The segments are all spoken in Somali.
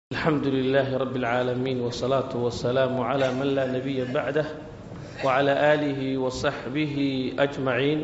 الحمد لله رب العالمين والصلاة والسلام على من لا نبي بعده وعلى آله وصحبه أجمعين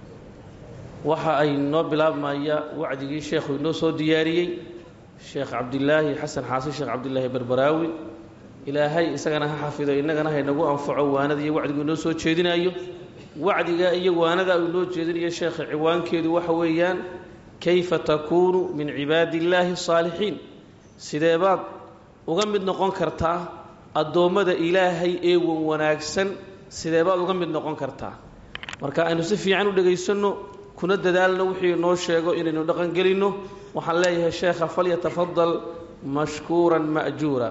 waxa ay noo bilaabmaya wacdigii sheekhu inoo soo diyaariyey sheekh cabdilaahi xasan xaasin sheekh cabdilaahi berberaawi ilaahay isagana ha xafido innagana haynagu anfaco waanada iyo wacdigu inoo soo jeedinayo wacdiga iyo waanada uu inoo jeedinayo sheekha ciwaankeedu waxa weeyaan kayfa takuunu min cibaadi illaahi الصaalixiin sidee baad uga mid noqon kartaa addoommada ilaahay ee wan wanaagsan sidee baad uga mid noqon kartaa marka aynu si fiican u dhegaysanno kuna dadaalno wixii inoo sheego inaynu dhaqangelinno waxaan leeyahay sheekha falyatafadal mashkuuran ma'juura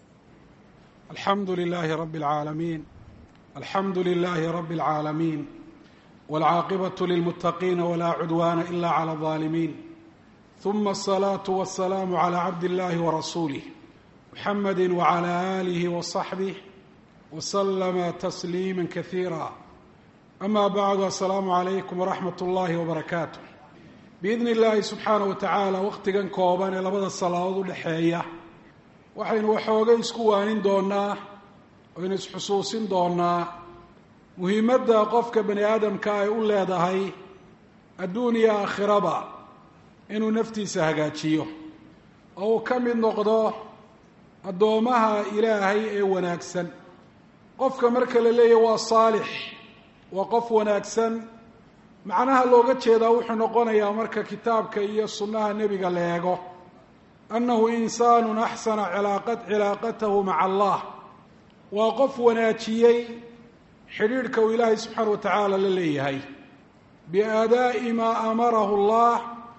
alxamdu lilaahi rabbi اlcaalamiin alxamdu lilaahi rabbi اlcaalamiin wاlcaaqibatu lilmuttaqiina walaa cudwaana ila clى اlظaalimiin ثuma الصلاaة والسلام عlى cabd الlahi وrasuulih mxamedi وعlى آlih وصaxbih وslma تsliima kaثيirا ama bعd aلsalaamu عalaykum وraxmat اllahi وbarakaatu biidni اllahi subxaanaه watacaala waqtigan kooban ee labada salaadood udhexeeya waxaynu waxoogay isku waanin doonaa oynu isxusuusin doonaa muhiimadda qofka bani aadamka ay u leedahay adduun iyo aakhiraba inuu naftiisa hagaajiyo oo uu ka mid noqdo addoommaha ilaahay ee wanaagsan qofka marka la leeyahy waa saalix waa qof wanaagsan macnaha looga jeedaa wuxuu noqonayaa marka kitaabka iyo sunnaha nebiga la eego annahu insaanun axsana cilaaqa cilaaqatahu maca allah waa qof wanaajiyey xidhiidhka uu ilaahay subxaana wa tacaala la leeyahay biaadaa'i maa amarahu allah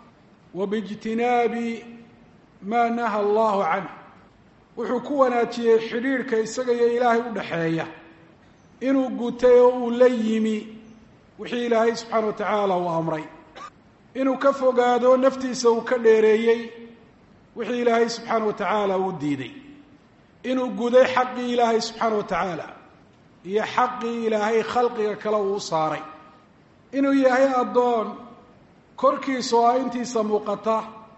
wabijtinaabi maa naha allahu canh wuxuu ku wanaajiyey xidhiidhka isaga iyo ilaahay u dhaxeeya inuu gutay oo uu la yimi wixii ilaahay subxaana wa tacaala uu amray inuu ka fogaado naftiisa uu ka dheereeyey wixii ilaahay subxaana wa tacaala uu diiday inuu guday xaqii ilaahay subxaana wa tacaala iyo xaqii ilaahay khalqiga kale uu u saaray inuu yahay addoon korkiisa oo ah intiisa muuqata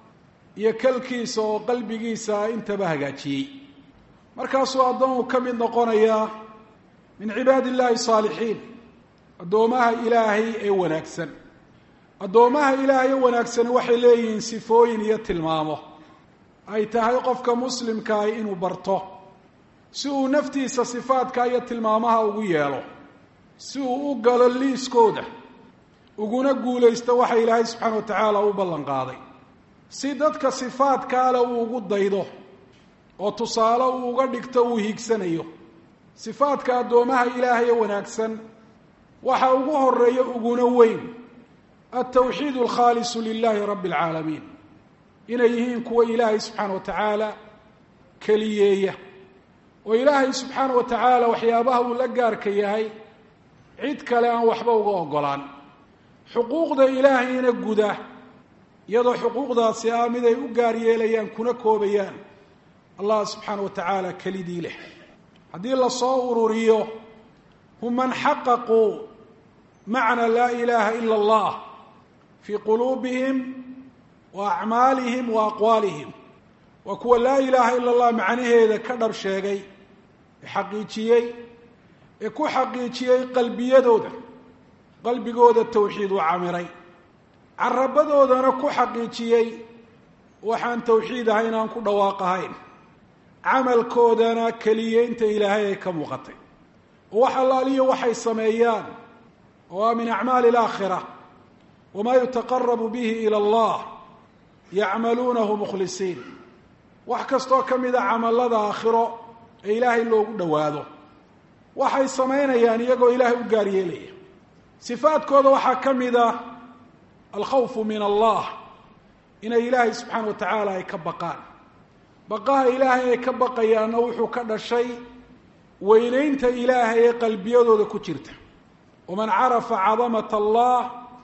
iyo kalkiisa oo qalbigiisa ah intaba hagaajiyey markaasuu addoonku ka mid noqonayaa min cibaadi illaahi saalixiin addoomaha ilaahay ee wanaagsan addoomaha ilaahay ee wanaagsani waxay leeyihiin sifooyin iyo tilmaamo ay tahay qofka muslimkaahi inuu barto si uu naftiisa sifaadka iyo tilmaamaha ugu yeelo si uu u galo liiskooda uguna guulaysto waxa ilaahay subxaana wa tacaala u ballan qaaday si dadka sifaadkaale uu ugu daydo oo tusaale uu uga dhigto uu hiigsanayo sifaadka addoomaha ilaahay ee wanaagsan waxa ugu horeeya uguna weyn altawxiid alkhaalisu lilahi rabbi alcaalamiin inay yihiin kuwa ilaahay subxaana wa tacaala keliyeeya oo ilaahay subxaana wa tacaala waxyaabaha uu la gaarka yahay cid kale aan waxba uga ogolaan xuquuqda ilaahayna guda iyadoo xuquuqdaasi ah mid ay u gaar yeelayaan kuna koobayaan allah subxaana wa tacaala kelidii leh haddii lasoo ururiyo hum man xaqaquu macna laa ilaaha ila allah fii quluubihim wa acmaalihim wa aqwaalihim waa kuwa laa ilaaha ila allah macnaheeda ka dhab sheegay ee xaqiijiyey ee ku xaqiijiyey qalbiyadooda qalbigooda tawxiid u camiray carabadoodana ku xaqiijiyey waxaan tawxiid ahayn aan ku dhawaaq ahayn camalkoodana keliyeynta ilaahay ay ka muuqatay oo wax allaaliyo waxay sameeyaan oo ah min acmaali alaakhira wamaa yutaqarabu bihi ila allah yacmaluunahu mukhlisiin wax kastoo ka mida camallada aakhiro ee ilaahay loogu dhowaado waxay samaynayaan iyagoo ilaahay u gaar yeelaya sifaadkooda waxaa ka mid ah alkhawfu min allah inay ilaahay subxaana wa tacaala ay ka baqaan baqaha ilaahay ay ka baqayaanna wuxuu ka dhashay weynaynta ilaahay ee qalbiyadooda ku jirta waman carafa cadamata allah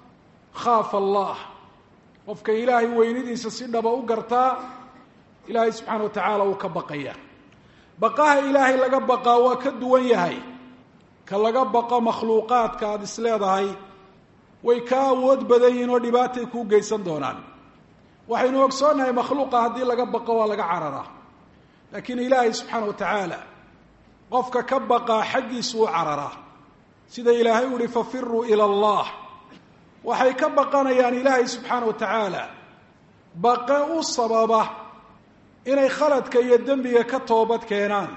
khaafa allah qofka ilaahay weynidiisa si dhaba u gartaa ilaahay subxaana wa tacaala uu ka baqaya baqaha ilaahay laga baqaa waa ka duwan yahay ka laga baqo makhluuqaadka aada is leedahay way ka awood badan yihiin oo dhibaatay kuu geysan doonaan waxaynu ogsoonnahay makhluuqa haddii laga baqo waa laga cararaa laakiin ilaahay subxaana wa tacaala qofka ka baqaa xaggiisu u cararaa sida ilaahay u uhi fafiruu ila allah waxay ka baqanayaan ilaahay subxaana wa tacaala baqe u sababa inay khaladka iyo dembiga ka toobad keenaan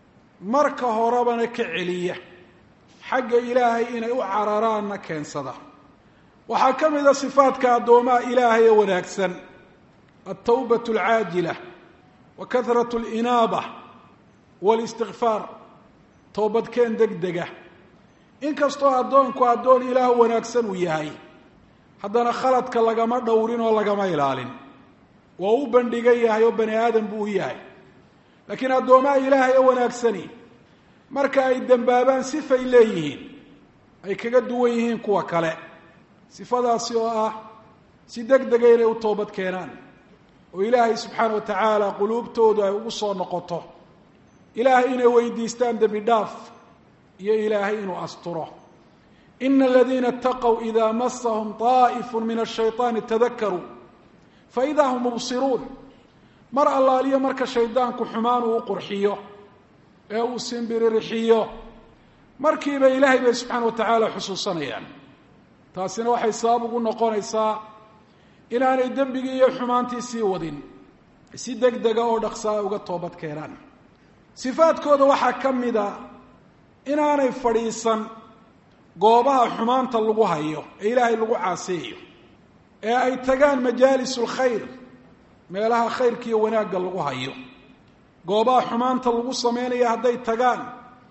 marka horebana ka celiya xagga ilaahay inay u cararaanna keensada waxaa ka mid a sifaadka addoomaha ilaahay ee wanaagsan altawbatu alcaajila wa kahrat alinaaba walistikfaar toobadkeen deg dega inkastoo addoonku addoon ilaah wanaagsan uu yahay haddana khaladka lagama dhowrin oo lagama ilaalin waa u bandhigan yahay oo bani aadam buu u yahay laakiin addoomaha ilaahay ee wanaagsani marka ay dembaabaan sifay leeyihiin ay kaga duwan yihiin kuwa kale sifadaasi oo ah si deg dega inay u toobad keenaan oo ilaahay subxaana wa tacaala quluubtoodu ay ugu soo noqoto ilaahay inay weydiistaan dembi dhaaf iyo ilaahay inuu asturo ina aladiina اtaqow ida masahum طaa'ifu min الshayطaani tadakaruu faida hum mubsiruun mar allaaliyo marka shaydaanku xumaan uu u qurxiyo ee uu simbirirxiyo markiiba ilaahay bay subxaana wa tacaala xusuusanayaan taasina waxay sabab ugu noqonaysaa inaanay dembigii iyo xumaantii sii wadin si deg dega oo dhaqsaa uga toobad keenaan sifaadkooda waxaa ka mida inaanay fadhiisan goobaha xumaanta lagu hayo ee ilaahay lagu caaseeyo ee ay tagaan majaalis lkhayr meelaha khayrka iyo wanaagga lagu hayo goobaha xumaanta lagu sameynaya hadday tagaan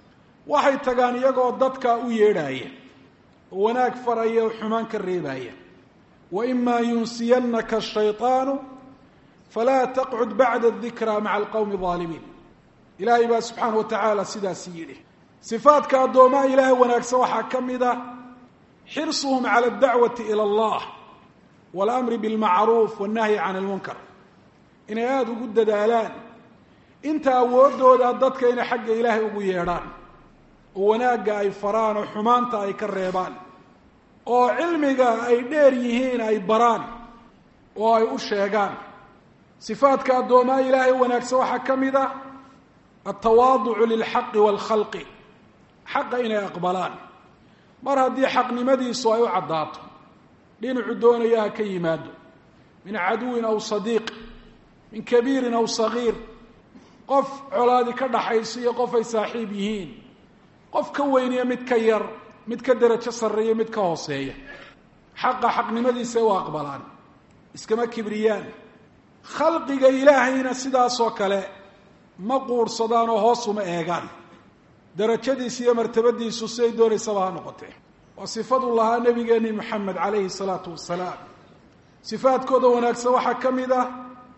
waxay tagaan iyagoo dadka u yeedhaaya oo wanaag faraya oo xumaan ka reebaya wa imaa yunsiyannaka ashayطaanu falaa taqcud bacda dikraa maca alqowmi aalimiin ilaahay baa subxaana wa tacaala sidaasi yidhi sifaadka addoomaha ilaahay wanaagsan waxaa ka mid a xirsuhum cala adacwati ila allah waاlamri bilmacruuf wاnnahyi can ilmunkar inay aada ugu dadaalaan inta awooddooda dadka inay xagga ilaahay ugu yeedhaan oo wanaagga ay faraan oo xumaanta ay ka reebaan oo cilmiga ay dheer yihiin ay baraan oo ay u sheegaan sifaadka addoomaha ilaahay wanaagsan waxaa ka mid ah altawaaducu lilxaqi waalkhalqi xaqa inay aqbalaan mar haddii xaqnimadiisu ay u caddaato dhinacu doonaya ha ka yimaado min caduwin aw sadiiq min kabiirin aw sagiir qof colaadi ka dhaxayso iyo qof ay saaxiib yihiin qof ka weyniya mid ka yar mid ka derajo sarreeya mid ka hooseeya xaqa xaqnimadiisa u aqbalaan iskama kibriyaan khalqiga ilaahayna sidaasoo kale ma quurhsadaan oo hoos uma eegaan darajadiisa iyo martabadiisu siday doonaysaba ha noqotee waa sifadu lahaa nabigeeni moxamed calayhi salaatu wasalaam sifaadkooda wanaagsan waxaa ka mid ah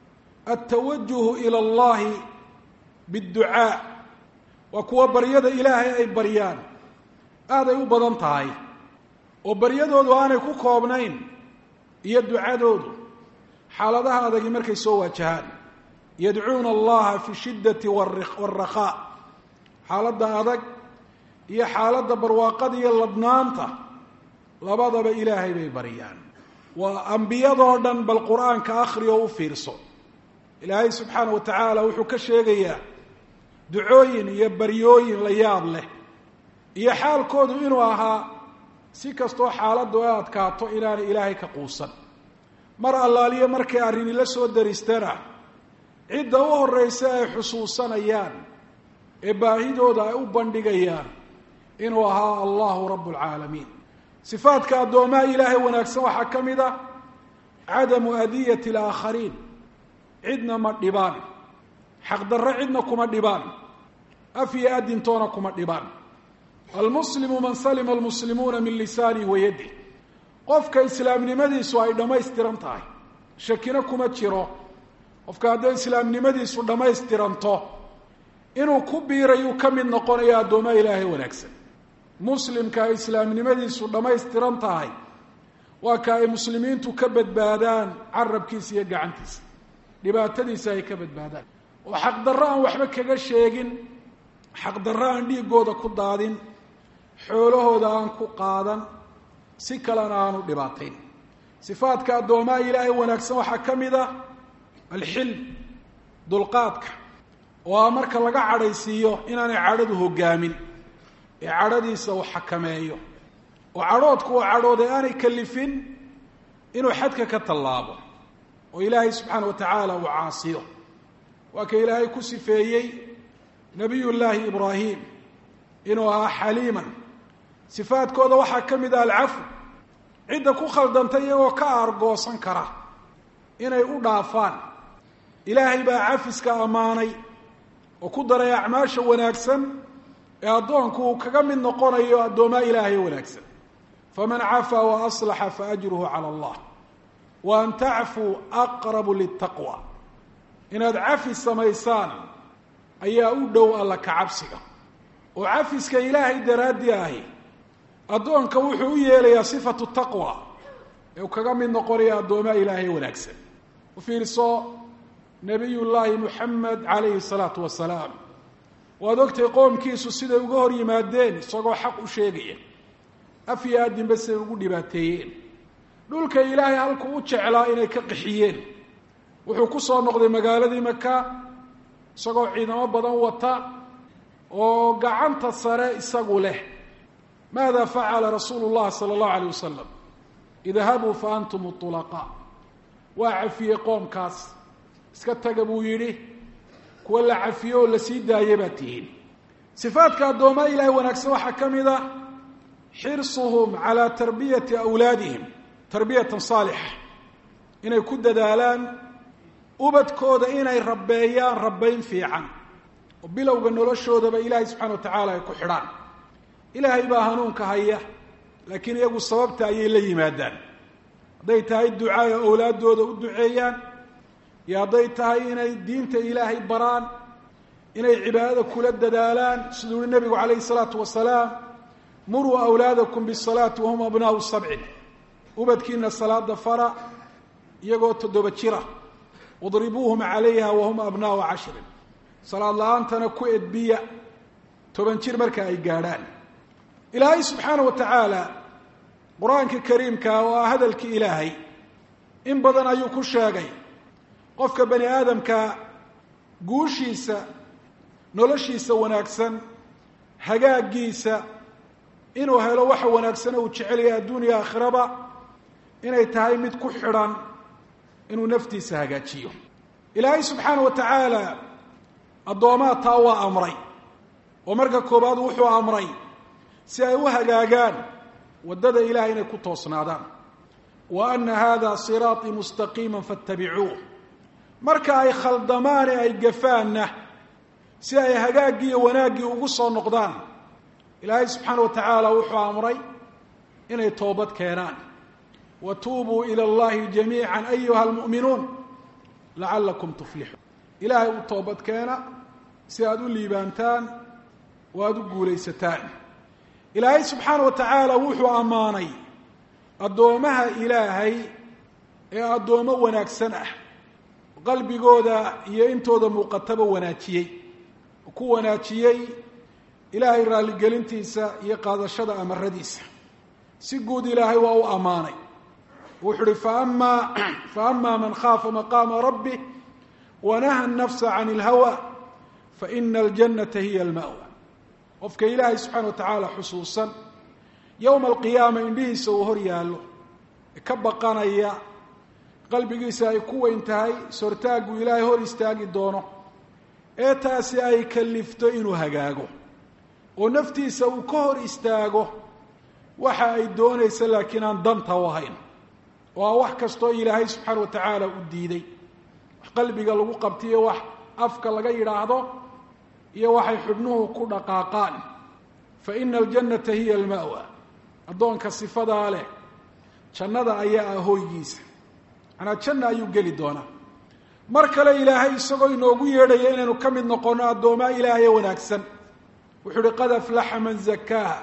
altawajuhu ila allahi biadducaa waa kuwa baryada ilaahay ay baryaan aaday u badan tahay oo baryadoodu aanay ku koobnayn iyo ducadoodu xaaladaha adagi markay soo waajahaan yadcuuna allaha fi shiddati waalrakhaa xaaladda adag iyo xaaladda barwaaqada iyo ladnaanta labadaba ilaahay bay baryaan waa ambiyadoo dhan bal qur-aanka akhri oo u fiirso ilaahay subxaana wa tacaala wuxuu ka sheegayaa ducooyin iyo baryooyin la yaab leh iyo xaalkoodu inuu ahaa si kastoo xaaladdu ay adkaato inaanay ilaahay ka quusan mar allaaliyo markay arrini la soo daristana cidda u horraysa ay xusuusanayaan ee baahidooda ay u bandhigayaan inuu ahaa allahu rabb alcaalamiin sifaadka addoomaha ilaahay wanaagsan waxaa ka mid ah cadamu adiyati alaakhariin cidna ma dhibaan xaqdarro cidna kuma dhibaan af iyo adintoona kuma dhibaan almuslimu man salima almuslimuuna min lisaanihi wa yadih qofka islaamnimadiisu ay dhammaystiran tahay shakina kuma jiro qofka hadday islaamnimadiisu dhammaystiranto inuu ku biirayuu ka mid noqonayo addoomaha ilaahay wanaagsan muslimka ay islaamnimadiisu dhammaystiran tahay waa ka ay muslimiintu ka badbaadaan carabkiisa iyo gacantiisa dhibaatadiisa ay ka badbaadaan oo xaqdarro aan waxba kaga sheegin xaqdarro aan dhiigooda ku daadin xoolahooda aan ku qaadan si kalena aanu dhibaatayn sifaadka addoomaha ilaahay wanaagsan waxaa ka mid ah alxilm dulqaadka oo a marka laga cadhaysiiyo inaanay cadhadu hoggaamin ee cadhadiisa uu xakameeyo oo cadhoodku uu cadhooday aanay kalifin inuu xadka ka tallaabo oo ilaahay subxaana wa tacaala uu caasiyo waa ka ilaahay ku sifeeyey nabiy llaahi ibraahim inuu ahaa xaliiman sifaadkooda waxaa ka mid ah alcafu cidda ku khaldantay iyagoo ka aargoosan kara inay u dhaafaan ilaahay baa cafiska ammaanay oo ku daray acmaasha wanaagsan ee addoonku uu kaga mid noqonayo addoomaa ilaahay wanaagsan faman cafaa wa aslaxa faajruhu cala allah wa an tacfuu aqrabu litaqwa inaad cafis samaysaan ayaa u dhow alla ka cabsiga oo cafiska ilaahay daraaddii ahi addoonka wuxuu u yeelayaa sifatu taqwa ee uu kaga mid noqonaya addoomaa ilaahay wanaagsan u fiirso nabiy llaahi muxamed calayhi salaatu wasalaam waad ogtay qoomkiisu siday uga hor yimaadeen isagoo xaq u sheegaya af iyo addinba siday ugu dhibaateeyeen dhulka ilaahay halkuu u jeclaa inay ka qixiyeen wuxuu ku soo noqday magaaladii maka isagoo ciidamo badan wata oo gacanta sare isagu leh maada facala rasuulu llahi sala allahu alayh wasalam idhabuu fa antum ulaqaa waa cafiyey qoomkaas iska taga buu yidhi kuwa la cafiyo oo la sii daaya baa tihiin sifaadka addoomaa ilaahay wanaagsan waxaa ka mid ah xirsuhum calaa tarbiyati awlaadihim tarbiyatan saalixa inay ku dadaalaan ubadkooda inay rabbeeyaan rabbayn fiican oo bilowga noloshoodaba ilaahay subxana wa tacaala ay ku xidhaan ilaahay baa hanuunka haya laakiin iyagu sababta ayay la yimaadaan hadday tahay ducaaya awlaaddooda u duceeyaan iyo hadday tahay inay diinta ilaahay baraan inay cibaadada kula dadaalaan siduu yihi nabigu calayhi salaatu wasalaam muruu awlaadakum bisalaati wahum abnaau sabcin ubadkiina salaada fara iyagoo toddoba jira wadribuuhum calayha wahum abnaau cashrin salaad la-aantana ku edbiya toban jir marka ay gaadhaan ilaahay subxaana wa tacaala qur-aanka kariimka oo ah hadalkii ilaahay in badan ayuu ku sheegay qofka bani aadamka guushiisa noloshiisa wanaagsan hagaagiisa inuu helo waxa wanaagsan uu jecelaya adduuniya aakhiraba inay tahay mid ku xidhan inuu naftiisa hagaajiyo ilaahay subxaana wa tacaala addoomaa taa waa amray oo marka koobaad wuxuu amray si ay u hagaagaan waddada ilahay inay ku toosnaadaan wa ana hada siraaطii mustaqiima faاtabicuuh marka ay khaldamaane ay gafaanna si ay hagaaggii iyo wanaaggii ugu soo noqdaan ilaahay subxaana wa tacaala wuxuu amray inay toobad keenaan wa tuubuu ila اllahi jamiica ayuha almu'minuun lacalakum tuflixuun ilaahay u toobad keena si aada u liibaantaan oo aada u guulaysataan ilaahay subxaana wa tacaala wuxuu ammaanay addoomaha ilaahay ee addoommo wanaagsan ah qalbigooda iyo intooda muuqataba wanaajiyey ku wanaajiyey ilaahay raalligelintiisa iyo qaadashada amaradiisa si guud ilaahay waa u ammaanay wuxuu uhi faama faama man khaafa maqaama rabbih wanaha nafsa can اlhawa faina aljannata hiya alma'wa qofka ilaahay subxaana wa tacaala xusuusan yowma alqiyaama indhihiisa uu hor yaallo ka baqanaya qalbigiisa ay ku weyn tahay sortaaggu ilaahay hor istaagi doono ee taasi ay kalifto inuu hagaago oo naftiisa uu ka hor istaago waxa ay doonaysa laakiin aan danta u ahayn oo a wax kastoo ilaahay subxaana wa tacaala u diiday wax qalbiga lagu qabtiyo wax afka laga yidhaahdo iyo waxay xubnuhu ku dhaqaaqaan fa ina aljannata hiya alma'wa addoonka sifadaa leh jannada ayaa ah hooygiisa manaa janna ayuu geli doonaa mar kale ilaahay isagoo inoogu yeedhaya inaynu ka mid noqonno addoomaa ilaahaye wanaagsan wuxuu uhi qad aflaxa man zakaaha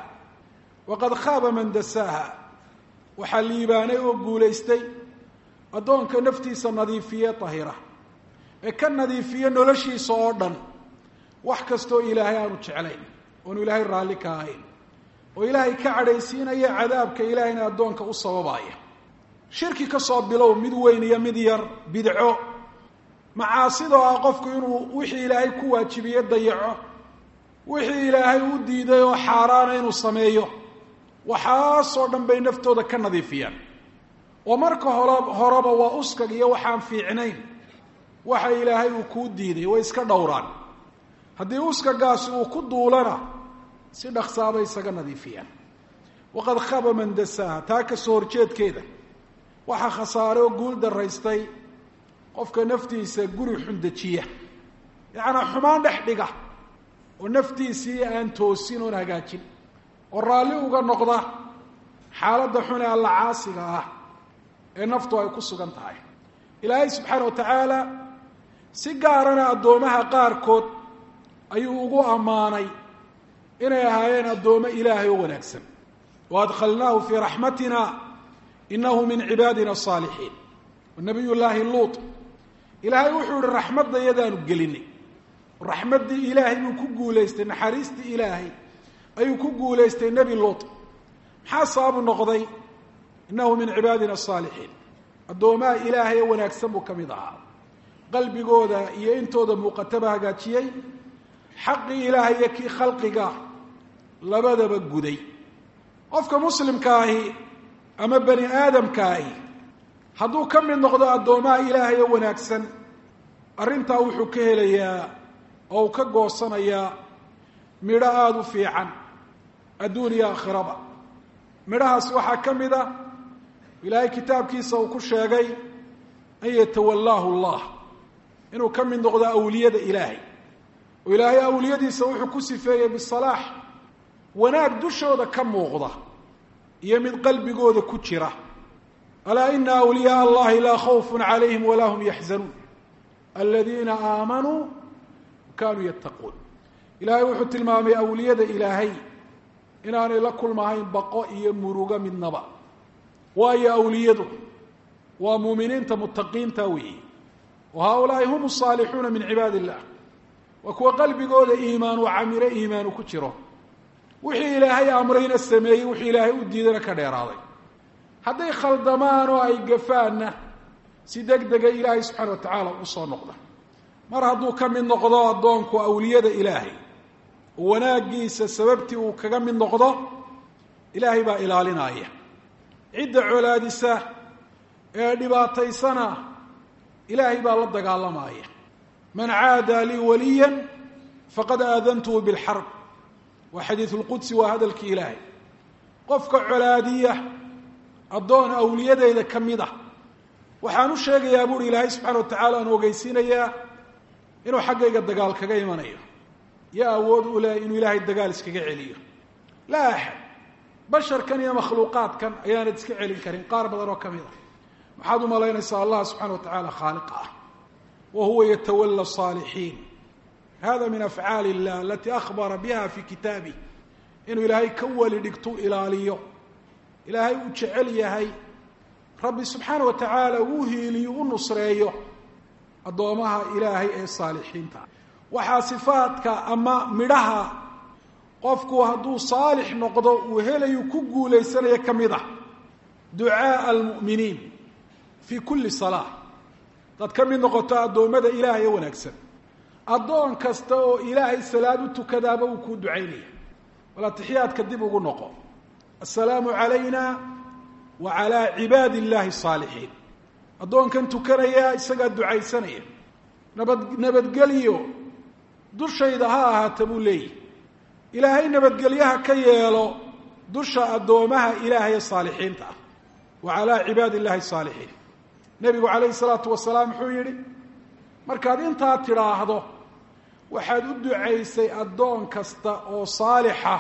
waqad khaaba man dasaaha waxaa liibaanay oo guulaystay addoonka naftiisa nadiifiye tahira ee ka nadiifiye noloshiisa oo dhan wax kastoo ilaahay aanu jeclayn oonu ilaahay raalli ka ahayn oo ilaahay ka cadhaysiinaya cadaabka ilaahayna addoonka u sababaya shirki ka soo bilow mid weyn iyo mid yar bidco macaasidoo ah qofku inuu wixii ilaahay ku waajibiye dayaco wixii ilaahay u diiday oo xaaraana inuu sameeyo waxaasoo dhan bay naftooda ka nadiifiyaan oo marka hore horeba waa uskag iyo waxaan fiicnayn waxa ilaahay uu kuu diiday way iska dhowraan haddii uskagaasi uu ku duulana si dhaksaabay isaga nadiifiyaan waqad khaba man dasaaha taa ka soo horjeedkeeda waxaa khasaare oo guul daraystay qofka naftiisa guri xundejiya yacnaa xumaan dhex dhiga oo naftiisii aan toosin oon hagaajin oo raalli uga noqda xaaladda xun ee alla caasiga ah ee naftu ay ku sugan tahay ilaahay subxaana wa tacaala si gaarana addoomaha qaarkood ayuu ugu ammaanay inay ahaayeen addoommo ilaahay oo wanaagsan wa adkhalnaahu fii raxmatina inahu min cibaadina asaalixiin nabiy llaahi luut ilaahay wuxuu ihi raxmadda yadaanu gelinay raxmaddii ilaahay buu ku guulaystay naxariistii ilaahay ayuu ku guulaystay nebi luut maxaa sababu noqday innahu min cibaadina asaalixiin addoomaha ilaahay ee wanaagsan buu ka mid ahaa qalbigooda iyo intooda muuqataba hagaajiyey xaqii ilaahay iyo kii khalqiga labadaba guday qofka muslimka ahi ama bani aadamka ahi hadduu ka mid noqdo addoomaha ilaahay oo wanaagsan arrintaa wuxuu ka helayaa oo uu ka goosanayaa midho aada u fiican adduun iyo aakhiraba midhahaas waxaa ka mid a ilaahay kitaabkiisa uu ku sheegay an yatawallaahu allah inuu ka mid noqdo awliyada ilaahay oo ilaahay awliyadiisa wuxuu ku sifeeyey bisalaax wanaag dushooda ka muuqda iyo mid qalbigooda ku jira alaa ina awliyaء allahi laa khawf calayhim walaa hum yaxzanuun aladiina aamanuu kanuu yattaquun ilaahay wuxuu tilmaamay awliyada ilaahay inaanay la kulmahayn baqo iyo murugo midnaba waayo awliyadu waa muuminiinta mutaqiinta weeyi wa haaulaai hum asaalixuuna min cibaadi illah waa kuwa qalbigooda iimaan u camiro iimaanu ku jiro wixii ilaahay amrayna sameeyey wixii ilaahay u diidana ka dheeraaday hadday khaldamaan oo ay gafaanna si deg dega ilaahay subxaana wa tacaala usoo noqda mar hadduu ka mid noqdo addoonku awliyada ilaahay oo wanaaggiisa sababtii uu kaga mid noqdo ilaahay baa ilaalinaya cidda colaadisa ee dhibaataysana ilaahay baa la dagaalamaya man caada lii waliya faqad aadantuhu bilxarb waa xadiidu lqudsi waa hadalkii ilaahay qofka colaadiya addoon awliyadeyda ka mid ah waxaan u sheegayaa buuri ilaahay subxana wa tacaala aan ogeysiinayaa inuu xaggayga dagaal kaga imanayo yaa awood u leh inuu ilaahay dagaal iskaga celiyo laa axad basharkan iyo makhluuqaadkan ayaanad iska celin karin qaar badan oo ka mid a maxaad u malaynaysaa allah subxana wa tacaala khaaliqa ah wa huwa yatawala saalixiin hada min afcaali illah alatii akhbara biha fi kitaabih inuu ilaahay ka weli dhigtu ilaaliyo ilaahay uu jecel yahay rabbi subxaana wa tacaala uu hiiliyo u nusreeyo addoomaha ilaahay ee saalixiinta waxaa sifaadka ama midhaha qofku hadduu saalix noqdo uu helayu ku guulaysanayo ka mid ah ducaaa almu'miniin fii kulli salaa dad ka mid noqoto addoommada ilaahay ee wanaagsan addoon kasta oo ilaahay salaad u tukadaaba uu kuu ducaynaya bal atixiyaadka dib ugu noqo assalaamu calayna wa calaa cibaadi illaahi asaalixiin addoonkan tukanaya isagaa ducaysanaya nabad nabadgelyo dushayda ha ahaata buu leeyahy ilaahay nabadgelyaha ka yeelo dusha addoomaha ilaahay ee saalixiinta ah wa calaa cibaadi illahi asaalixiin nebigu calayhi salaatu wasalaam wuxuu yidhi markaad intaa tidhaahdo waxaad u ducaysay addoon kasta oo saalixa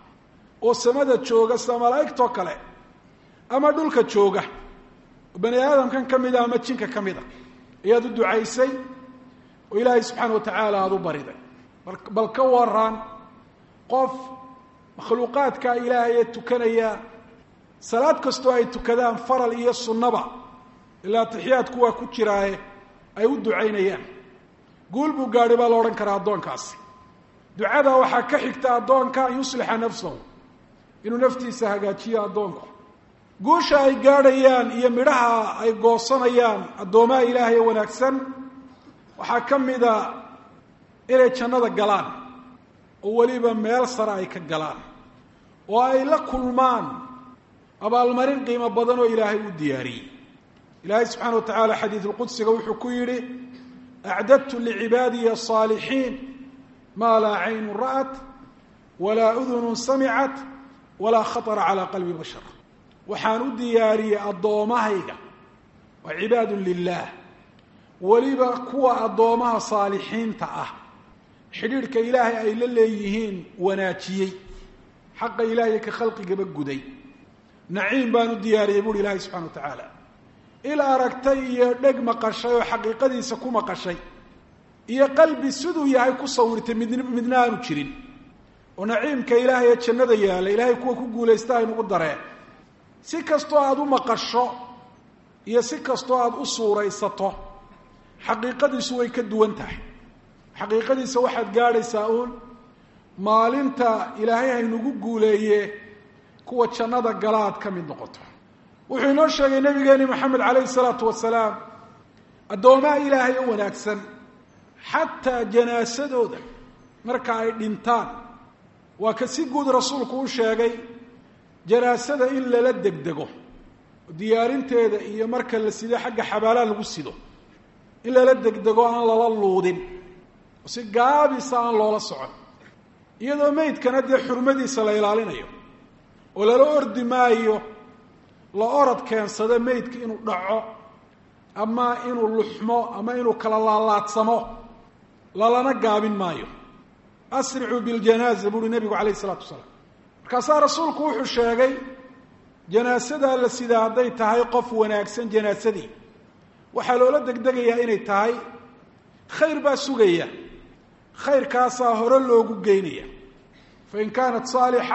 oo samada jooga sida malaa'igtoo kale ama dhulka jooga oo bani aadamkan ka mida ama jinka ka mid a ayaad u ducaysay oo ilaahay subxaana wa tacaala aada u bariday bal ka waran qof makhluuqaadka ilaahay ee tukanaya salaad kastoo ay tukadaan faral iyo sunnaba ilaa atixiyaadku waa ku jiraaye ay u ducaynayaan guul buu gaadhay baa la odhan karaa addoonkaasi ducada waxaa ka xigta addoonka an yuslixa nafsahu inuu naftiisa hagaajiyo addoonku guusha ay gaadhayaan iyo midhaha ay goosanayaan addoomaha ilaahay ee wanaagsan waxaa ka mida inay jannada galaan oo weliba meel sare ay ka galaan oo ay la kulmaan abaalmarin qiimo badan oo ilaahay u diyaariyey ilaahay subxaana wa tacaala xadiidulqudsiga wuxuu ku yidhi acdadtu licibaadiya asaalixiin maa laa caynun ra'at walaa udunun samicat walaa khatara calaa qalbi bashar waxaan u diyaariyey addoommahayga waa cibaadun lilaah weliba kuwa addoomaha saalixiinta ah xidhiidhka ilaahay ay la leeyihiin wanaajiyey xaqa ilaahay ka khalqigaba guday naciim baan u diyaariyey buuhi ilaahay subxana wa tacaala il aragtay iyo dheg maqashay oo xaqiiqadiisa ku maqashay iyo qalbi siduu yahay ku sawirtay mid midna aanu jirin oo naciimka ilaahay ee jannada yaalla ilaahay kuwa ku guulaysta aynugu dareen si kastoo aada u maqasho iyo si kastoo aada u suuraysato xaqiiqadiisu way ka duwan tahay xaqiiqadiisa waxaad gaadhaysaa uun maalinta ilaahay haynugu guuleeye kuwa jannada gala aad ka mid noqoto wuxuu inoo sheegay nabigeeni maxamed calayhi salaatu wasalaam addoomaha ilaahay oo wanaagsan xataa janaasadooda marka ay dhintaan waa ka si guud rasuulku u sheegay janaasada in lala degdego diyaarinteeda iyo marka la sido xagga xabaalaha lagu sido in lala degdego aan lala luudin oo si gaabisa aan loola socon iyadoo meydkana dee xurmadiisa la ilaalinayo oo lala ordi maayo la orad keensado meydka inuu dhaco ama inuu luxmo ama inuu kala laalaadsamo lalana gaabin maayo asricuu biljanaaza buuhi nebigu calayhi isalaatu wasalaam markaasaa rasuulku wuxuu sheegay janaasadaa la sidaa hadday tahay qof wanaagsan janaasadii waxaa loola degdegayaa inay tahay khayr baa sugaya khayrkaasaa hore loogu geynaya fain kaanat saalixa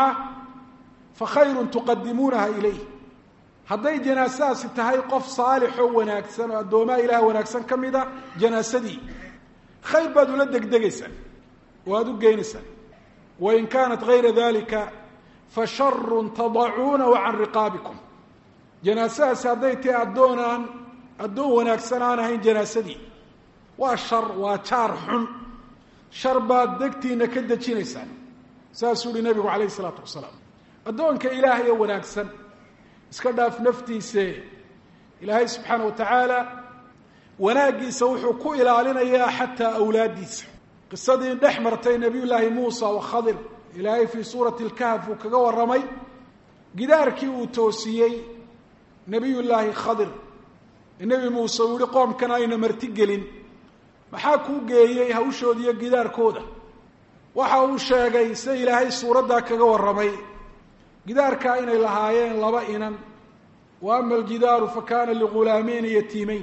fa khayrun tuqadimuunaha ilayh hadday janaasadaasi tahay qof saalixoo wanaagsan oo addoomaha ilaah wanaagsan ka mid a janaasadii khayr baad ula degdegaysaan oo aada u geynaysaan wain kaanat gayra dalika fa sharun tadacuunahu can riqaabikum janaasadaasi hadday tahay addoonaan addoon wanaagsan aan ahayn janaasadii waa shar waa jaar xun shar baad degtiina ka dejinaysaan saasuu uhi nabigu calayhi isalaatu wasalaam addoonka ilaahay oo wanaagsan iska dhaaf naftiise ilaahay subxaana wa tacaala wanaaggiisa wuxuu ku ilaalinayaa xataa awlaaddiisa qisadii dhex martay nabiy llaahi muusa wa khadir ilaahay fii suurati lkahf uu kaga warramay gidaarkii uu toosiyey nabiy llaahi khadir nebi muuse uu yihi qoomkan ayna marti gelin maxaa kuu geeyey hawshooda iyo gidaarkooda waxa uu sheegay sida ilaahay suuraddaa kaga warramay gidaarkaa inay lahaayeen laba inan wa ama aljidaaru fa kaana ligulaameyni yatiimeyn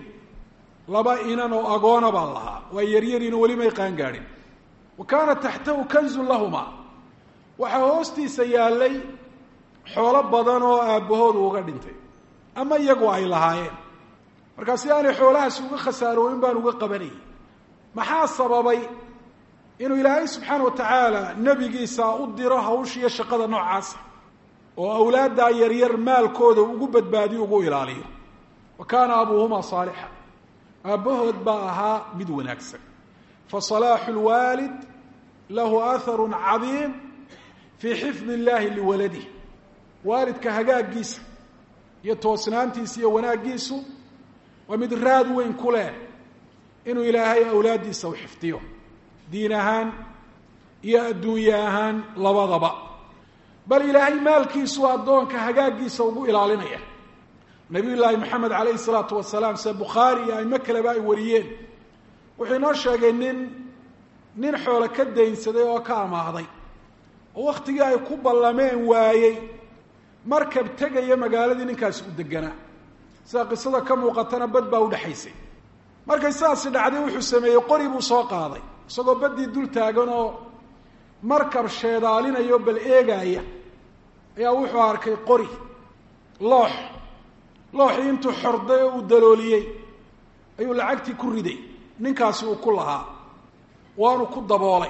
laba inan oo agoona baa lahaa waa yaryariino weli may qaan gaadhin wa kaana taxtahu kanzun lahumaa waxaa hoostiisa yaallay xoolo badan oo aabbahoodu uga dhintay ama iyagu ay lahaayeen markaa si aanay xoolahaasi uga khasaarooyin baan uga qabanayay maxaa sababay inuu ilaahay subxaana wa tacaala nebigiisa u diro hawshiiyo shaqada noocaasa oo awlaaddaa yaryar maalkooda ugu badbaadiyo ugu ilaaliyo wa kaana abuuhumaa saalixa aabbahood baa ahaa mid wanaagsan fa salaaxu lwaalid lahu aharun cadiim fii xifdi illaahi liwaladih waalidka hagaaggiisa iyo toosnaantiisa iyo wanaaggiisu waa mid raad weyn ku leh inuu ilaahay awlaaddiisa u xifdiyo diin ahaan iyo adduunye ahaan labadaba bal ilaahay maalkiisu addoonka hagaaggiisa ugu ilaalinaya nabiy llaahi maxamed calayhi salaatu wasalaam sida bukhaari iyo aimo kaleba ay wariyeen wuxuu inoo sheegay nin nin xoolo ka daynsaday oo ka amaahday oo wakhtigii ay ku ballameen waayey markab tegaya magaaladii ninkaasi u deganaa sida qisada ka muuqatana bad baa udhexaysay markay sidaasi dhacday wuxuu sameeyey qori buu soo qaaday isagoo baddii dul taagan oo markab sheedaalinayo bal eegaaya ayaa wuxuu arkay qori loox looxii intuu xorday oo uu dalooliyey ayuu lacagtii ku riday ninkaasi uu ku lahaa waanu ku daboolay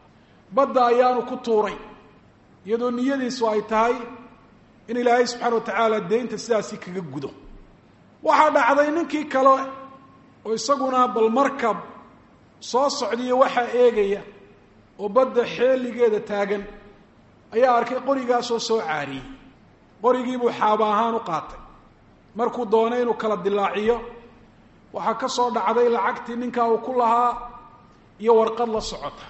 badda ayaanu ku tuuray iyadoo niyadiisu ay tahay in ilaahay subxaana wa tacaala deynta sidaasi kaga gudo waxaa dhacday ninkii kale oo isaguna bal markab soo socdiyo waxaa eegaya oo badda xeeligeeda taagan ayaa arkay qorigaasoo soo caariyey qorigiibuu xaaba ahaan u qaatay markuu doonay inuu kala dilaaciyo waxaa ka soo dhacday lacagtii ninkaa uu ku lahaa iyo warqad la socota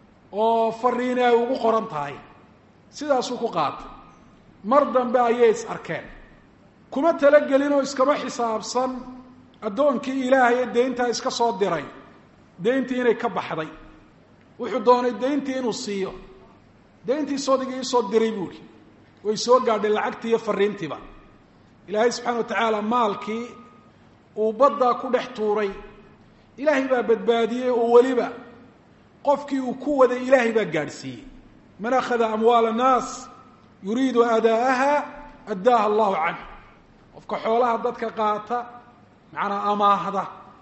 oo fariini ay ugu qoran tahay sidaasuu ku qaatay mar dambe ayay is arkeen kuma talagelin oo iskama xisaabsan addoonkii ilaahay ee deyntaa iska soo diray deyntii inay ka baxday wuxuu doonay deyntii inuu siiyo deyntii sodigii isoo diray buuhi way soo gaadhay lacagtii iyo fariintiiba ilaahay subxaana wa tacaala maalkii uu baddaa ku dhex tuuray ilaahay baa badbaadiyey oo weliba qofkii uu ku waday ilaahay baa gaadhsiiyey man akhada amwaala annaas yuriidu adaa'aha addaaha allahu canh qofka xoolaha dadka qaata macnaa amaahda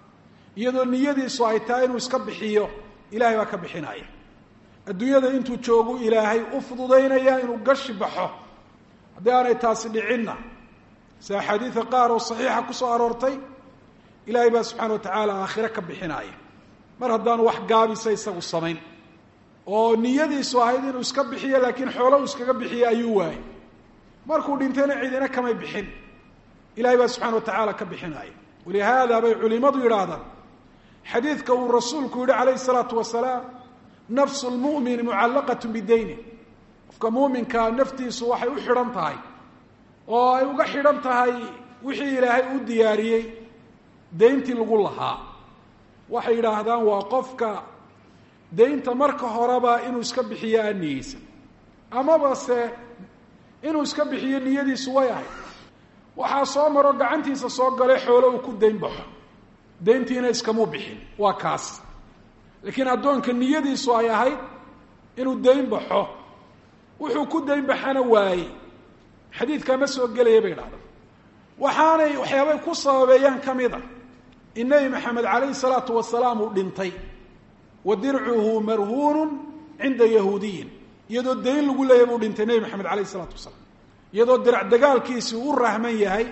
iyadoo niyadiisu ay tahay inuu iska bixiyo ilahay baa ka bixinaya adduunyada intuu joogu ilaahay u fududaynaya inuu gashi baxo haddii aanay taasi dhicinna si axaadiida qaar oo saxiixa ku soo aroortay ilaahay baa subxaana wa tacaala aakhire ka bixinaya mar haddaanu wax gaabisa isagu samayn oo niyadiisu ahayd inuu iska bixiyo laakiin xoolo uu iskaga bixiyo ayuu waayey markuu dhintayna cidina kamay bixin ilahay baa subxana wa tacaala ka bixinaya walihaada bay culimadu yidhaahdaan xadiidka uu rasuulku yihi calayhi salaatu wasalaam nafsu lmu'mini mucallaqat bidayni qofka muuminkaa naftiisu waxay u xidhan tahay oo ay uga xidhan tahay wixii ilaahay u diyaariyey deyntii lagu lahaa waxay yidhaahdaan waa qofka deynta marka horeba inuu iska bixiyo aan niyeysan amaba se inuu iska bixiyo niyadiisu way ahayd waxaa soo maro gacantiisa soo galay xoolo uu ku dayn baxo deyntiina iskamuu bixin waa kaas laakiin addoonka niyadiisu ay ahayd inuu dayn baxo wuxuu ku dayn baxana waayey xadiidkaa ma soo gelaya bay idhahdaan waxaanay waxyaabay ku sababeeyaan ka mid a in nebi maxamed calayhi salaatu wasalaam uu dhintay wa dircuhu marhuunun cinda yahuudiyin iyadoo dayn lagu leeyahy buu dhintay nebi maxamed calayhi salaatu wasalaam iyadoo dirac dagaalkiisii u rahman yahay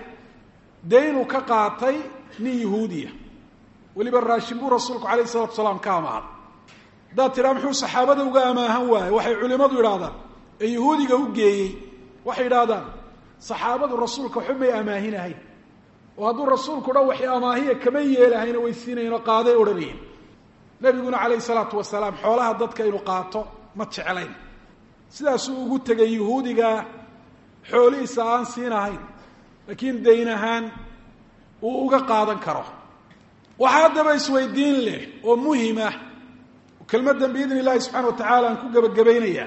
daynuu ka qaatay nin yahuudiya weliba raashin buu rasuulku calayhi salatu wasalaam ka amaahan haddaad tidhaa muxuu saxaabada uga amaahan waaye waxay culimmadu yidhahdaan ee yahuudiga u geeyey waxay yidhahdaan saxaabadu rasuulka waxba may amaahinahayn oo hadduu rasuulku dhan waxay amaahiya kama yeelahayna way siinayen oo qaaday odhanayeen nebiguna calayhi salaatu wasalaam xoolaha dadka inuu qaato ma jeclayn sidaasuu ugu tegay yahuudiga xoolihiisa aan siinahayn laakiin dayn ahaan uu uga qaadan karo waxaa haddaba isweydiin leh oo muhimah kelmaddan biidni illahi subxana wa tacaala aan ku gebagabaynayaa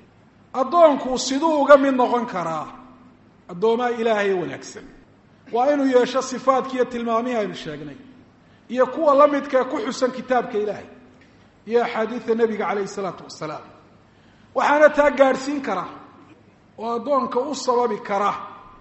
addoonku siduu uga mid noqon karaa addoomaha ilaahay wanaagsan waa inuu yeesho sifaadki iyo tilmaamihii aynu sheegnay iyo kuwa la midkae ku xusan kitaabka ilaahay iyo axaadiida nebiga calayhi salaatu wasalaam waxaana taa gaadhsiin kara oo addoonka u sababi kara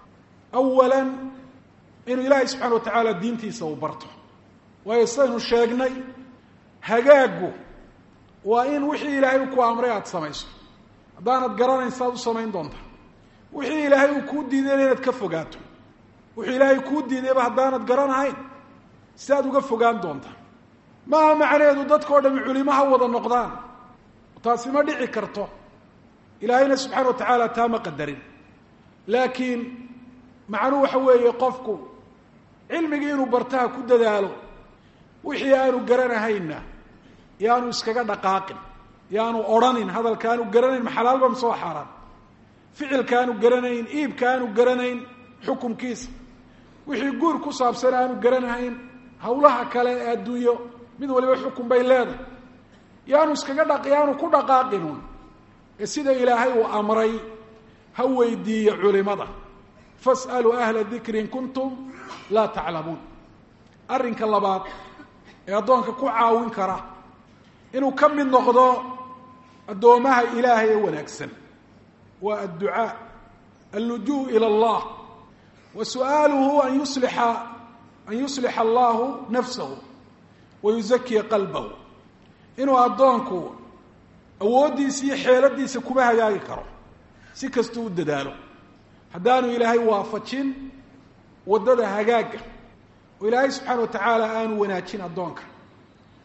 awalan inuu ilaahay subxana wa tacaala diintiisa uu barto waayo sidaynu sheegnay hagaaggu waa in wixii ilaahay uu ku amray aada samayso haddaanad garanayn saaad u samayn doontaa wixii ilaahay uu kuu diidayna inaad ka fogaato wuxuu ilaahay kuu diidayba haddaanad garanahayn sidaad uga fogaan doontaa maaha macnaheedu dadkao dhami culimo ha wada noqdaan taasi ma dhici karto ilaahayna subxaana wa tacaala taa ma qadarin laakiin macnuhu waxa weeye qofku cilmigii inuu bartaha ku dadaalo wixii aanu garanahaynna yaanu iskaga dhaqaaqin yaanu odhanin hadalka aanu garanayn maxalaalba mise waa xaaraan ficilka aanu garanayn iibka aanu garanayn xukumkiisa wixii guur ku saabsan aanu garanahayn hawlaha kale ee adduunyo mid waliba xukun bay leedahay yaanu iskaga dha yaanu ku dhaqaaqinun ee sida ilaahay uu amray ha weydiiyo culimada fas'aluu ahla dikri in kuntum laa taclamuun arrinka labaad ee addoonka ku caawin kara inuu ka mid noqdo addoomaha ilaahay ee wanaagsan waa adducaa allujuu ila allah wa su'aaluhu an yuslixa an yuslixa allahu nafsahu wa yuzakiya qalbahu inuu addoonku awooddiisa iyo xeeladiisa kuma hagaagi karo si kastuu u dadaalo haddaanu ilaahay waafajin waddada hagaagga oo ilaahay subxaana wa tacaala aanu wanaajin addoonka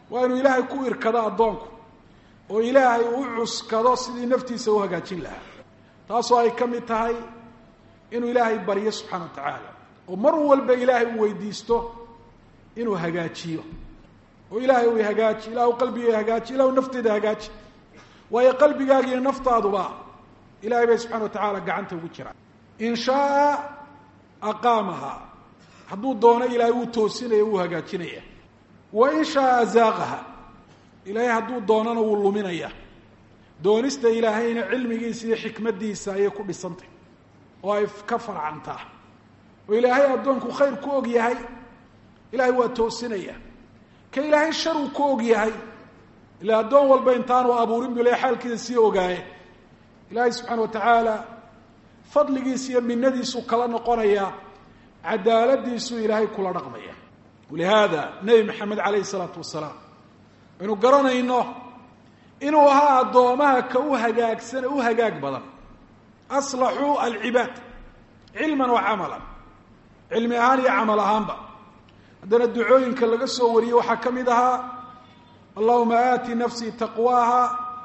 waa inuu ilaahay ku irkado addoonku oo ilaahay u cuskado sidii naftiisa u hagaajin lahaa taasoo ay ka mid tahay inuu ilaahay baryo subxaana wa tacaala oo mar walba ilaahay uu weydiisto inuu hagaajiyo oo ilaahay u hagaaji ilahu qalbiga hagaaji ilahu nafteeda hagaaji waayo qalbigaagiiyo naftaaduba ilahay bay subxana wa tacaala gacanta ugu jiraan in shaaa aqaamaha hadduu doono ilaahay wuu toosinaya wuu hagaajinaya wa in shaaa azaaqaha ilaahay hadduu doonana wuu luminaya doonista ilaahayna cilmigiisa iyo xikmaddiisa ayay ku dhisantay oo ay ka farcantaa oo ilaahay addoonku khayr ku og yahay ilaahay waa toosinaya ka ilaahay shar uu ku og yahay ila addoon walba intaanu abuurin bu ilahay xaalkiisa sii ogaaye ilaahay subxaana wa tacaala fadligiisa iyo minadiisuu kala noqonayaa cadaaladiisuu ilaahay kula dhaqmaya walihaada nebi maxamed calayhi isalaatu wasalaam aynu garanayno inuu ahaa addoomaha ka u hagaagsan ee u hagaag badan aslaxuu alcibaad cilman wa camalan cilmi ahaan iyo camal ahaanba haddana ducooyinka laga soo wariyey waxaa ka mid ahaa allahuma aati nafsii taqwaaha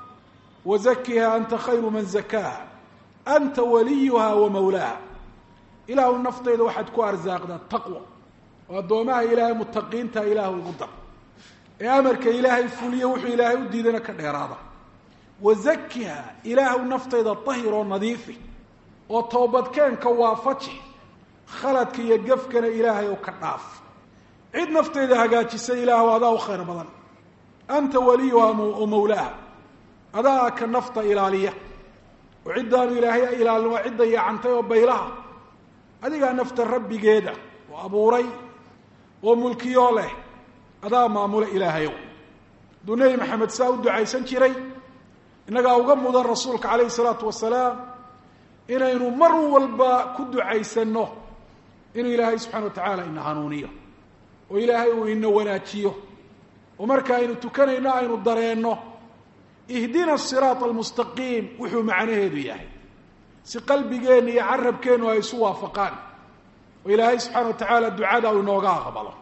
wa zakiha anta khayru man zakaaha anta waliyuha wa mawlaaha ilaahu naftayda waxaad ku arsaaqdaa taqwa oo addoomaha ilaahay mutaqiinta ilaahu igu dar ee amarka ilaahay fuliyo wuxuu ilaahay u diidana ka dheeraada wa zakiha ilaahu naftayda tahir oo nadiifi oo toobadkeenka waafaji khaladka iyo gefkana ilaahay oo ka dhaaf cid naftayda hagaajisa ilaahu adaa u khayr badan anta waliyuha o mawlaaha adaa ka nafta ilaaliya oo ciddaanu ilaahay ilaalin waa cidda yaacantay oo baylaha adigaa nafta rabbigeeda oo abuuray oo mulkiyoo leh adaa maamula ilaahayow hadduu nebi maxamed saa u ducaysan jiray innagaa uga mudan rasuulka calayhi salaatu wasalaam inaynu mar walba ku ducaysanno inuu ilaahay subxana wa tacaala ina hanuuniyo oo ilaahay uu ina wanaajiyo oo marka aynu tukanayno aynu dareenno ihdina siraata almustaqiim wuxuu macnaheedu yahay si qalbigeenna iyo carabkeennu ay isu waafaqaan oo ilaahay subxaana wa tacaala ducada uu inooga aqbalo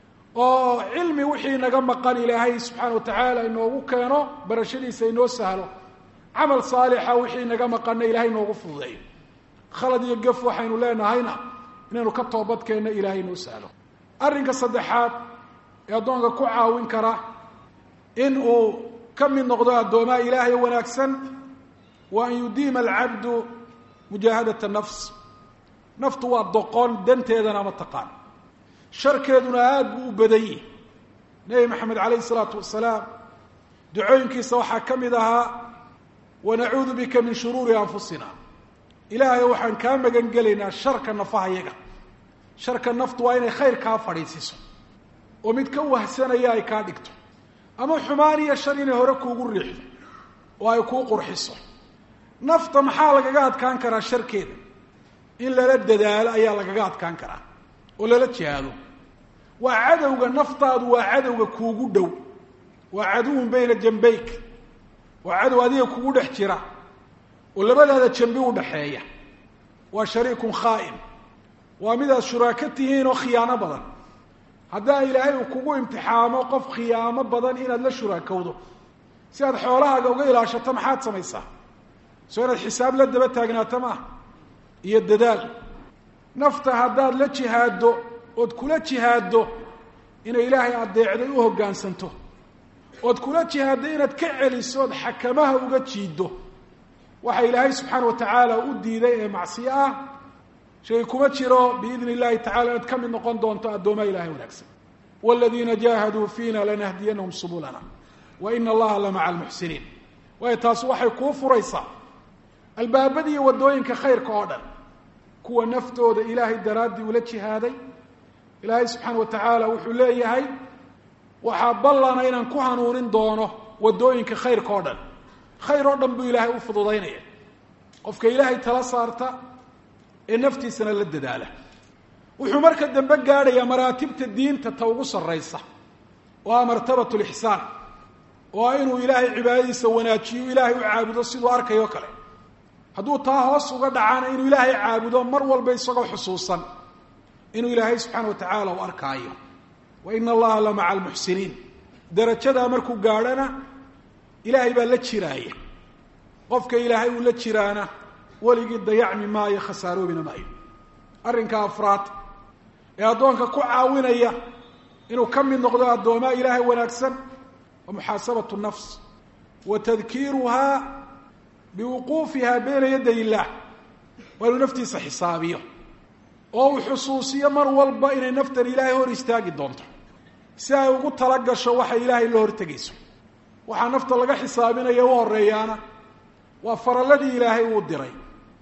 oo cilmi wixii naga maqan ilaahay subxaana wa tacaala inoogu keeno barashadiisa inoo sahlo camal saalixa wixii naga maqanna ilahay inoogu fududeeyo khalad iyo gaf waxaynu leenahayna inaynu ka toobadkeenno ilaahay inoo sahlo arrinka saddexaad ee addoonka ku caawin kara in uu ka mid noqdo addoomaha ilaahay wanaagsan wa an yudiima alcabdu mujaahadat nafs naftu waa doqon danteedana ma taqaan sharkeeduna aada buu u badan yihi nebi maxamed calayhi isalaatu wasalaam ducooyinkiisa waxaa ka mid ahaa wanacuudu bika min shuruuri anfusina ilaahay waxaan kaa magan gelaynaa sharka nafahayaga sharka naftu waa inay khayr kaa fadhiisiso oo mid ka wahsanaya ay kaa dhigto ama xumaan iyo shar inay hore kuugu riixdo oo ay kuu qurxiso nafta maxaa lagaga adkaan karaa sharkeeda in lala dadaalo ayaa lagaga adkaan karaa oo lala jihaado waa cadowga naftaadu waa cadowga kuugu dhow waa caduwun bayna jambayk waa cadow adiga kugu dhex jira oo labadaada jambi udhaxeeya waa shariikun khaa'in waa midaad shuraako tihiin oo khiyaano badan haddaa ilaahay uu kugu imtixaamo qof khiyaamo badan inaad la shuraakowdo si aad xoolahaaga uga ilaashato maxaad samaysaa soo inaad xisaab la daba taagnaato maaha iyo dadaal nafta haddaad la jihaaddo ood kula jihaaddo inay ilaahay adeecday u hoggaansanto ood kula jihaaddo inaad ka celiso ood xakamaha uga jiiddo waxa ilaahay subxaana wa tacaala u diiday ee macsiyo ah shay kuma jiro biidni illahi tacala inaad ka mid noqon doonto addoomaa ilahay wanaagsan waaladiina jaahaduu fiina lanahdiyanahum subulana wa ina allaha la maca almuxsiniin waayo taasi waxay kuu furaysaa albaabada iyo waddooyinka khayrka oo dhan kuwa naftooda ilaahay daraaddii ula jihaaday ilaahay subxaana wa tacaala wuxuu leeyahay waxaa ballana inaan ku hanuunin doono waddooyinka khayrka oo dhan khayr oo dhan buu ilaahay u fududaynaya qofka ilaahay tala saarta ee naftiisana la dadaala wuxuu marka dambe gaadhayaa maraatibta diinta ta ugu sarraysa oo ah martabat lixsaan oo ah inuu ilaahay cibaadadiisa wanaajiyo ilaahay u caabudo siduu arkayoo kale hadduu taa hoos uga dhacaana inuu ilaahay caabudo mar walba isagoo xusuusan inuu ilaahay subxaana wa tacaala u arkaayo wa ina allaha la maca almuxsiniin darajadaa markuu gaadhana ilaahay baa la jiraaya qofka ilaahay uu la jiraana weligii dayacmi maayo khasaaroobina maayo arrinka afraad ee addoonka ku caawinaya inuu ka mid noqdo addoomaa ilaahay wanaagsan wa muxaasabatu nafs wa tadkiiruhaa biwuquufiha bayna yaday illaah waa inuu naftiisa xisaabiyo oo uu xusuusiyo mar walba inay naftan ilaahay hor istaagi doonto si ay ugu tala gasho waxay ilaahay la hortegayso waxaa nafta laga xisaabinaya u horeeyaana waa faralladii ilaahay uu diray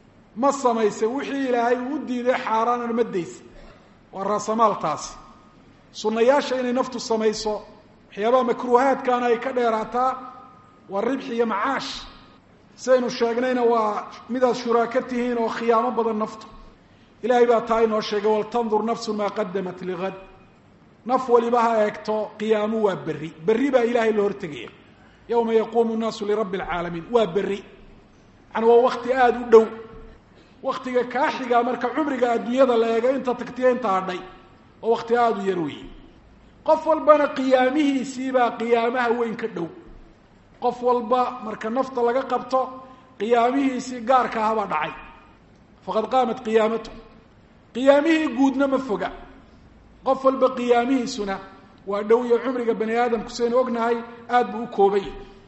ma samaysay wixii ilaahay uu diiday xaaraanana ma daysa waa raasamaaltaasi sunnayaasha inay naftu samayso waxyaabaha makruuhaadkaana ay ka dheeraataa waa ribxi iyo macaash sidaynu sheegnayna waa midaad shuraako tihiin oo khiyaamo badan naftu ilaahay baa taa inoo sheegay waltandur nafsu maa qadamat ligad naf waliba ha eegto qiyaamu waa berri berri baa ilaahay la hortegaya yowma yaquumu nnaasu lirabbi alcaalamiin waa berri yani waa wakti aada u dhow waktiga kaa xigaa marka cumriga adduunyada la eego inta tagtiya inta hadhay oo wakti aada u yar weeye qof walbana qiyaamihiisiibaa qiyaamaha weyn ka dhow qof walba marka nafta laga qabto qiyaamihiisii gaarka ahabaa dhacay faqad qaamat qiyaamatu qiyaamihii guudna ma foga qof walba qiyaamihiisuna waa dhow iyo cumriga bani aadamku saynu ognahay aada buu u koobay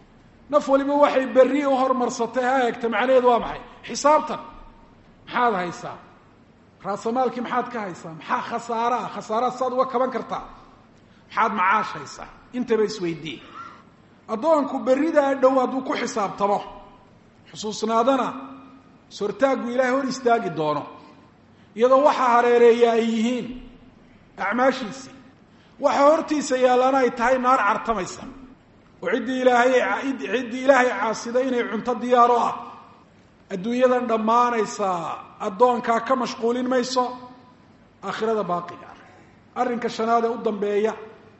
naf waliba waxay berri u hormarsatay ha eegta macnaheedu waa maxay xisaabtan maxaad haysaa raasamaalkii maxaad ka haysaa maxaa khasaara ah khasaaraad saad uga kaban kartaa maxaad macaash haysaa intaba isweydiiye addoonku berridaa dhow hadduu ku xisaabtamo xusuusnaadana sortaaggu ilaahay hor istaagi doono iyadoo waxaa hareereeya ay yihiin acmaashiisii waxa hortiisa yaallana ay tahay naar cartamaysa oo ciddii ilaahay ciddii ilaahay caasiday inay cunto diyaaro ah adduunyadan dhammaanaysaa addoonkaa ka mashquulin mayso aakhirada baaqiga ah arrinka shanaad ee u dambeeya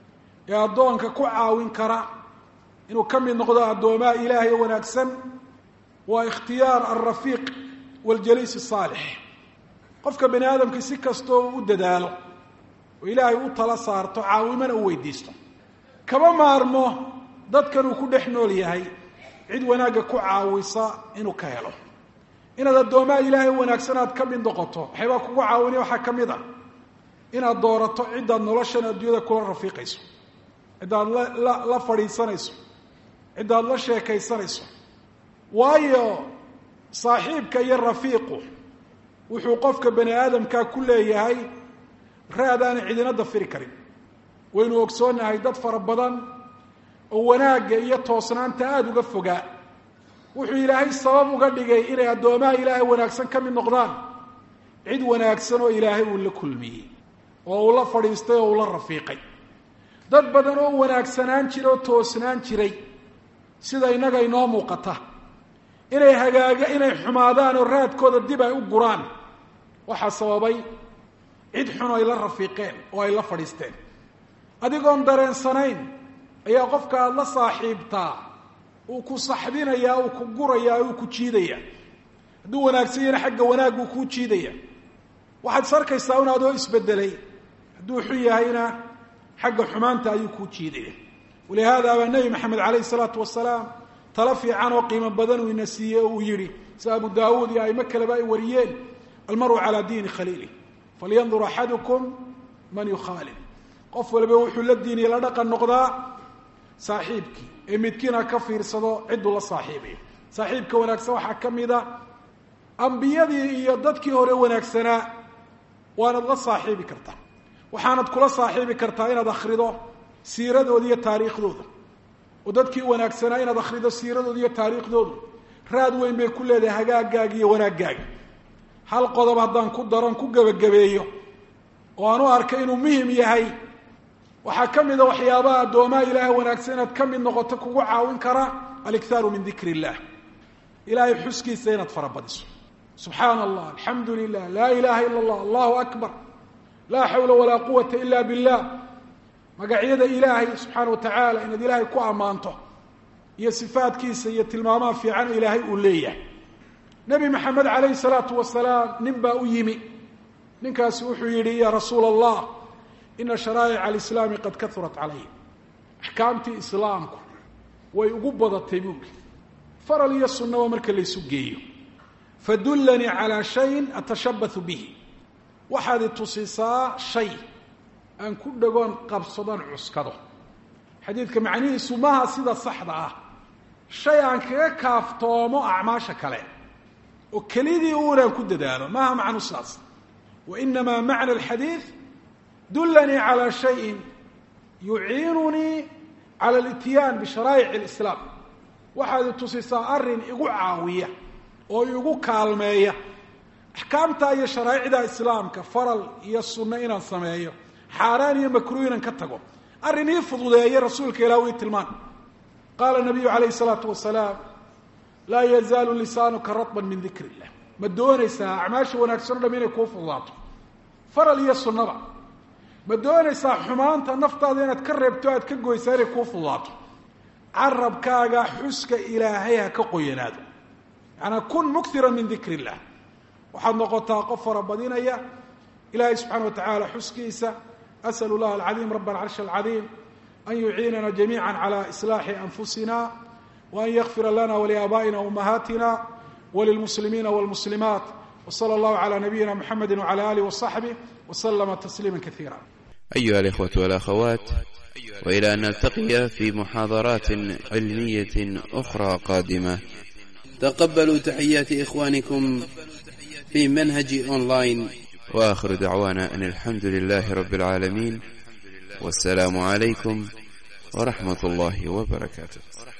ee addoonka ku caawin kara inuu ka mid noqdo addoomaa ilaahay wanaagsan waa ikhtiyaar alrafiiq waljaliis asaalix qofka bani aadamkii si kastoo u dadaalo oo ilaahay u tala saarto caawimana u weydiisto kama maarmo dadkan uu ku dhex nool yahay cid wanaagga ku caawisa inuu ka helo inaad addoomaa ilaahay wanaagsan aad ka mid noqoto waxaybaa kugu caawinaya waxaa ka mid ah inaad doorato ciddaad noloshan adduunyada kula rafiiqayso ciddaad la la fadhiisanayso ciddaad la sheekaysanayso waayo saaxiibka iyo rafiiqu wuxuu qofka bani aadamkaa ku leeyahay raadaana cidina dafiri karin waynu ogsoonnahay dad fara badan oo wanaagga iyo toosnaanta aada uga fogaa wuxuu ilaahay sabab uga dhigay inay addoomaha ilaahay wanaagsan ka mid noqdaan cid wanaagsan oo ilaahay uu la kulmiyey oo uu la fadhiistay oo uu la rafiiqay dad badan oo wanaagsanaan jira oo toosnaan jiray sida innaga inoo muuqata inay hagaaga inay xumaadaan oo raadkooda dib ay u guraan waxaa sababay cid xun ay la rafiiqeen oo ay la fadhiisteen adigoon dareensanayn ayaa qofka aada la saaxiibtaa uu ku saxbinayaa uu ku gurayaa uu ku jiidayaa hadduu wanaagsan yahna xagga wanaaguu kuu jiidaya waxaad is arkaysaa un adoo isbedelay hadduu xun yahayna xagga xumaanta ayuu kuu jiidaya walihaada baa nebi maxamed calayhi isalaatu wasalaam talo fiican oo qiimo badan uu ina siiyey oo uu yidhi sida abu daawuud iyo aimo kaleba ay wariyeen almaru calaa diini khaliilih falyandur axadukum man yukhaalif qof waliba wuxuu la diiniya la dhaqan noqdaa saaxiibkii ee midkiina ka fiirsado cidduu la saaxiibayo saaxiibka wanaagsan waxaa ka mid a ambiyadii iyo dadkii hore wanaagsanaa waanad la saaxiibi kartaa waxaanad kula saaxiibi kartaa inaad akhrido siiradooda iyo taariikhdooda oo dadkii wanaagsanaa inaad akhrido siiradooda iyo taariikhdoodu raad weyn bay ku leedahay hagaagaaga iyo wanaaggaaga hal qodob haddaan ku daron ku gebagabeeyo oo aan u arkay inuu muhim yahay waxaa ka mida waxyaabaha addoomaha ilaahay wanaagsan inaad ka mid noqoto kugu caawin kara alikhaaru min dikri illah ilaahay xuskiisa inaad farabadiso subxaana allah alxamdu lilah laa ilaha ila allah allahu akbar laa xawla walaa quwata ila billah magacyada ilaahay subxaana wa tacaala inaad ilaahay ku ammaanto iyo sifaadkiisa iyo tilmaamaha fiican ilaahay uu leeyahay nebi maxamed calayhi salaatu wasalaam nin baa u yimi ninkaasi wuxuu yidhi ya rasuula allah ina sharaa'ica alislaami qad kaurat calay axkaamtii islaamku way ugu badatay buuli faral iyo sunnaba marka laysu geeyo fadullanii calaa shayin atashabbathu bihi waxaad i tusisaa shay aan ku dhagoon qabsadon cuskado xadiidka macnihiisu maha sida saxda ah shay aan kaga kaaftoomo acmaasha kale oo kelidii uunaan ku dadaalo maaha macnu sidaas wa inamaa macna alxadiid dullanii calaa shayin yuciinunii cala alityaan bisharaa'ic alislaam waxaad i tusisaa arrin igu caawiya oo igu kaalmeeya axkaamta iyo sharaa'icda islaamka faral iyo sunno inaan sameeyo xaaraan iyo makruuh inaan ka tago arrin ii fududeeya rasuulka ilah ii tilmaan qaala nabiyu calayhi salaatu wasalaam laa yazaalu lisaanuka radban min dikr illah ma doonaysaa acmaasha wanaagsan o dham inay kuu fududaato faral iyo sunnaba ma doonaysaa xumaanta naftaada inaad ka reebto aad ka goysaa inay kuu fududaato carabkaaga xuska ilaahay ha ka qoyanaado yacanaa kun mukira min dikr illah waxaad noqotaa qof farabadinaya ilaahay subxaana wa tacaala xuskiisa asal llah alcadiim rab alcarshi alcadiim an yuciinana jamiica cala islaaxi anfusina waan yakfira lana waliaabaa'ina umahaatina walilmuslimiina wاlmuslimaat wsala allahu cala nabiyina mxamedi wcala alih waصaxbih wslama tasliima kaiira أيها الإخوة والأخوات وإلى أن نلتقي في محاضرات علمية أخرى قادمة تقبلوا تحيات إخوانكم في منهج أونلاين وآخر دعوانا أن الحمد لله رب العالمين والسلام عليكم ورحمة الله وبركاته